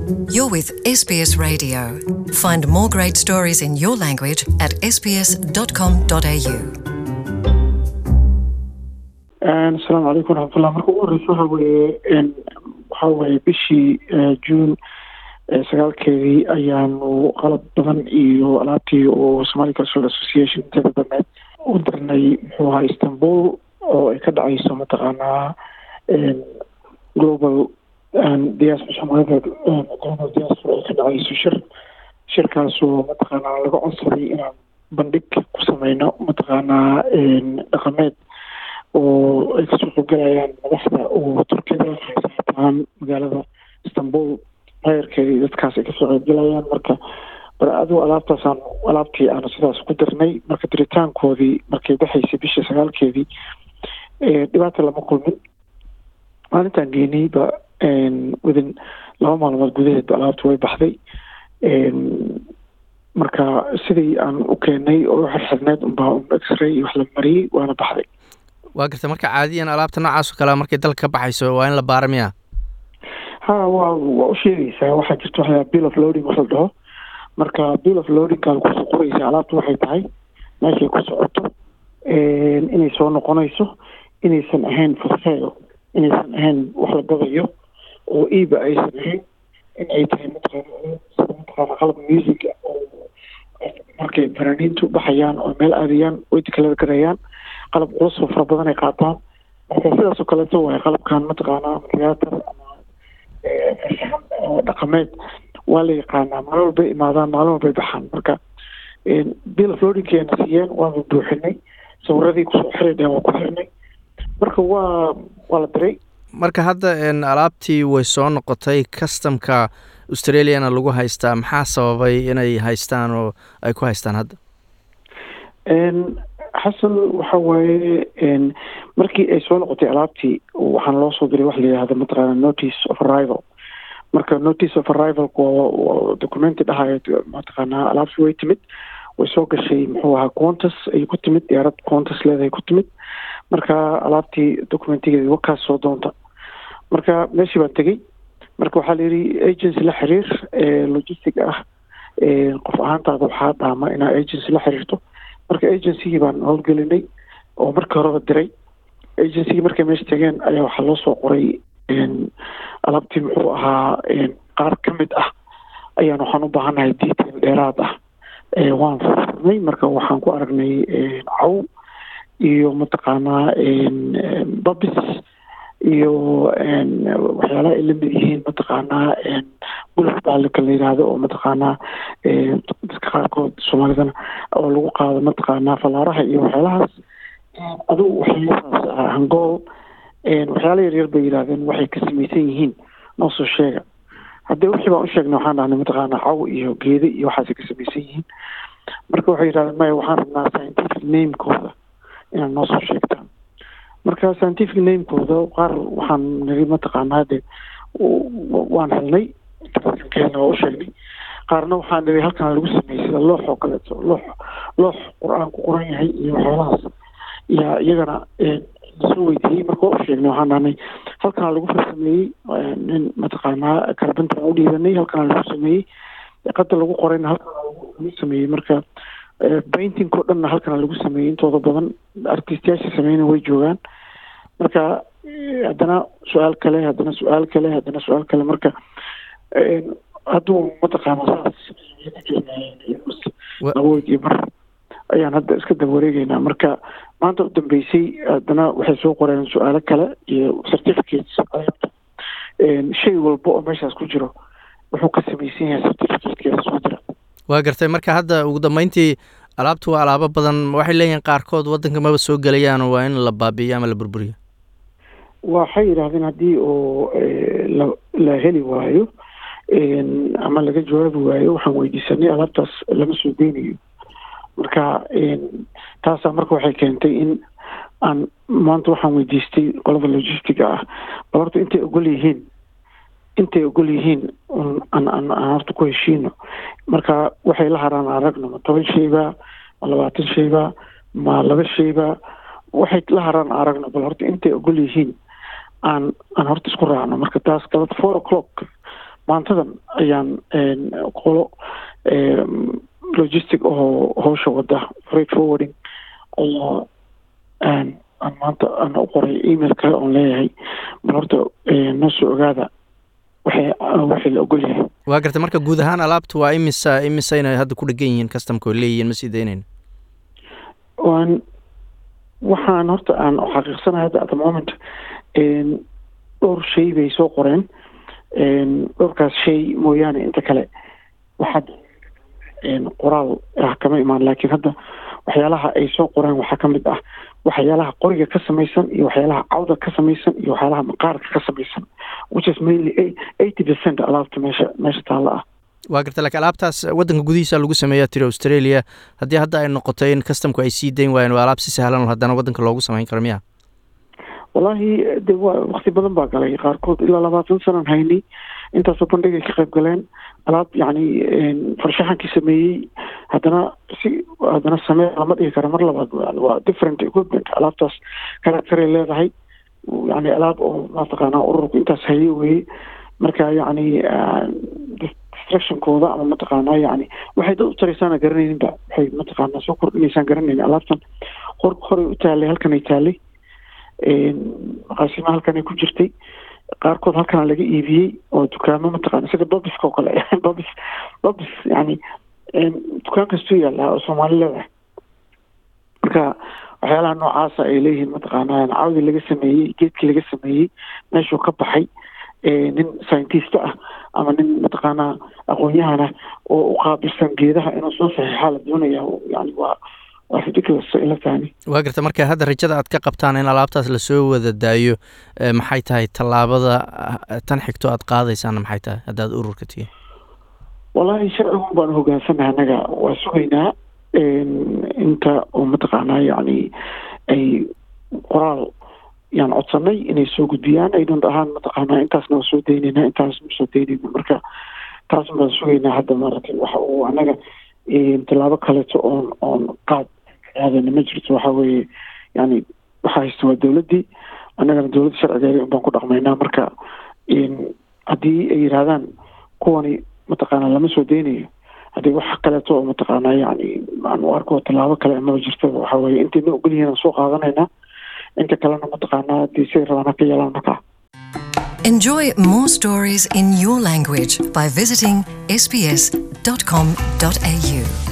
You're with SBS Radio. Find more great stories in your language at sbs.com.au. asalaamu calaykum waraxmatullah marka ugu horeysa waxa weeye waxa weeye bishii juun sagaalkeedii ayaanu qalab badan iyo alaabtii oo somali cultural association inteeda dameed u dirnay muxuu ahaa istanbul oo ay ka dhacayso mataqaanaa global diaspora soomaalida global diaspora ay ka dhacayso shir shirkaasoo mataqaanaa laga codsaday inaan bandhig ku sameyno mataqaanaa dhaqameed oo ay kasoo qeybgalayaan madaxda oo turkiyada haysataan magaalada istanbul maayarkeeda iyo dadkaas ay kasoo qeybgalayaan marka bar adigu alaabtaasaan alaabtii aanu sidaas ku dirnay marka diritaankoodii markay baxaysay bishii sagaalkeedii dhibaata lama kulmin maalintaan geynayba within laba maalmood gudaheedba alaabta way baxday marka sidii aan u keenay oo u xirxirneed unbaa un x-ray iyo wax la mariyey waana baxday waa garta marka caadiyan alaabta noocaas oo kale markay dalka ka baxayso waa in la baara miya ha wa waa u sheegaysaa waxaa jirta waxaa bill of loading wax la dhaho marka bill of loadingkaad kusoo qoraysa alaabta waxay tahay meeshay ku socoto inay soo noqonayso inaysan ahayn for sale inaysan ahayn wax la gadayo oo iiba aysan ahayn in ay tahay mataqaana sida mataqaana qalab music oo markay fanaaniintu baxayaan oo meel aadayaan way dekalada garayaan qalab culus oo fara badan ay qaataan marka sidaas oo kaleeto waaye qalabkan mataqaanaa theater ama farshaxan oo dhaqameed waa la yaqaanaa maalin walbay imaadaan maalin walbay baxaan marka bill of loadingkeena siiyeen waanu buuxinay sawiradii kusoo xiri dheen waa ku xirnay marka waa waa la diray marka hadda alaabtii way soo noqotay customka australiana lagu haystaa maxaa sababay inay haystaan oo ay ku haystaan hadda xasan waxa waaye markii ay soo noqotay alaabtii waxaan loo soo diray wax la yihahdo mataqaana notice of arrival marka notice of arrivalka waa documenti dhahayo mataqaanaa alaabtii way timid way soo gashay muxuu ahaa quantas ay ku timid diyaarad quantas leedahay ku timid marka alaabtii documentigeedi wakaas soo doonta marka meeshii baan tegey marka waxaa la yidhi agency la xiriir logistic ah qof ahaantaada waxaa dhaama inaa agency la xiriirto marka agencygii baan howlgelinay oo markii horeba diray agencygii markay meesha tegeen ayaa waxaa loo soo qoray alaabtii muxuu ahaa qaar ka mid ah ayaan waxaan u baahannahay detail dheeraad ah waan furnay marka waxaan ku aragnay caw iyo mataqaanaa babis iyo waxyaalaha ay lamid yihiin mataqaanaa gulaf baalika la yidhaahdo oo mataqaanaa dadka qaarkood soomaalidana oo lagu qaado mataqaanaa falaaraha iyo waxyaalahaas adigu waxyaalahaas ah hangool waxyaala yaryar bay yidhahdeen waxay ka samaysan yihiin noo soo sheega haddii wixii baan u sheegnay waxaan dhahnay mataqaanaa caw iyo geede iyo waxaasay ka samaysan yihiin marka waxay yidhahdeen maya waxaan rabnaa scientific namekooda inaad noo soo sheegtaan marka scientific namekooda qaar waxaan niri mataqaanaa de waan helnay ka waa u sheegnay qaarna waxaan niri halkan lagu sameeyey sida loox oo kaleeto loox loox qur-aan ku qoran yahay iyo waxyaalahaas yaa iyagana lasoo weydiiyey marka waa u sheegnay waxaan dhahnay halkana lagu farsameeyey nin mataqaanaa carbintan u dhiibanay halkana lagu sameeyey qada lagu qorayna halkana lagu sameeyey marka painting o dhanna halkana lagu sameeyey intooda badan artistiyaasha sameyna way joogaan marka haddana su-aal kale haddana su-aal kale haddana su-aal kale marka hadduu mataqaana saas awood iyo mar ayaan hadda iska daba wareegeynaa marka maanta u dambeysay haddana waxay soo qoreen su-aalo kale iyo certificates shay walba oo meeshaas ku jiro wuxuu ka samaysan yahay certificatekeeda soo jira waa gartay marka hadda ugu dambeyntii alaabtu waa alaabo badan waxay leeyihiin qaarkood waddanka maba soo gelayaan waa in la baabi'iyo ama la burburiyo waxay yidhahdeen haddii oo la la heli waayo ama laga jawaabi waayo waxaan weydiisanay alaabtaas lama soo geynayo marka taasaa marka waxay keentay in aan maanta waxaan weydiistay qolada logistiga ah bal horta intay ogol yihiin intay ogol yihiin aan aan aan horta ku heshiino marka waxay la haraan aragno ma toban shayba ma labaatan shayba ma laba shayba waxay la haraan aragno bal horta intay ogol yihiin aan aan horta isku raacno marka taas galad four o'clock maantadan ayaan qolo logistic oo howsha wada freight forwarding ayaa aan maanta ana u qoray email kale oon leeyahay bal horta noo soo ogaada waxay waxay la ogol yahay waa garta marka guud ahaan alaabta waa imisa imisayna hadda ku dhegan yihiin customka oo leeyihiin ma sii daynayn waan waxaan horta aan xaqiiqsanahay hadda at the moment dhowr shay bay soo qoreen dhowrkaas shay mooyaane inta kale waxaad qoraal ah kama imaan laakiin hadda waxyaalaha ay soo qoreen waxaa ka mid ah waxyaalaha qoriga ka samaysan iyo waxyaalaha cawda ka samaysan iyo waxyaalaha maqaarka ka samaysan which is mainly eighty percent alaabta meesha meesha taalla ah waa garta laakiin alaabtaas waddanka gudihiisa lagu sameeyaa tiri australia haddii hadda ay noqoto in customku ay sii dayn waayeen waa alaab si sahlan haddana waddanka loogu samayn karo miya wallaahi de waa wakti badan baa galay qaarkood ilaa labaatan sanan haynay intaasoo bandhigay ka qayb galeen alaab yacni farshaxankii sameeyey haddana si haddana samee lama dhigi kara mar labaad waa different equipment alaabtaas karakteray leedahay yani alaab oo mataqaanaa ururku intaas haye weye marka yacni distractionkooda ama mataqaanaa yani waxay dad u taraysaana garanayninba waxay mataqaanaa soo kordhinaysaan garanaynin alaabtan hor horay u taalay halkanay taalay maqaasima halkanay ku jirtay qaarkood halkana laga iibiyey oo dukaamo mataqaana sida bobiska oo kale bobis bobis yani dukaan kastuu yaallaa oo soomaali leedahay marka waxyaalaha noocaasa ay leeyihiin mataqaanaa cawdi laga sameeyey geedkii laga sameeyey meeshuu ka baxay nin scientist ah ama nin mataqaanaa aqoon-yahana oo u qaabilsan geedaha inuu soo saxiixaa la doonaya yani waa waa ridiculous ila fahmi waa garta marka hadda rajada aad ka qabtaan in alaabtaas lasoo wada daayo maxay tahay tallaabada tan xigto aad qaadaysaana maxay tahay haddaad ururka tihi wallaahi sharcigun baanu hogaansanaha annaga waa sugaynaa inta oo mataqaanaa yacni ay qoraal yaan codsanay inay soo gudbiyaan ay dhan ahaan mataqaanaa intaasna waa soo daynayna intaas ma soo daynayna marka taas baan sugaynaa hadda maaragtay waxa uu annaga tallaabo kaleeto oon oon qaad aadana ma jirto waxa weeye yani waxaa haysta waa dowladdii annagana dowladda sharcigeeda un baan ku dhaqmaynaa marka haddii ay yidhaahdaan kuwani mataqaanaa lama soo deynayo haddii wax kaleeto oo mataqaanaa yani aan u arko tallaabo kale maba jirto waxa weeye intayna ogol yihiin aan soo qaadanaynaa inta kalena mataqaanaa haddii siday rabaan ha ka yeelaan markaa Enjoy more stories in your language by visiting sbs.com.au.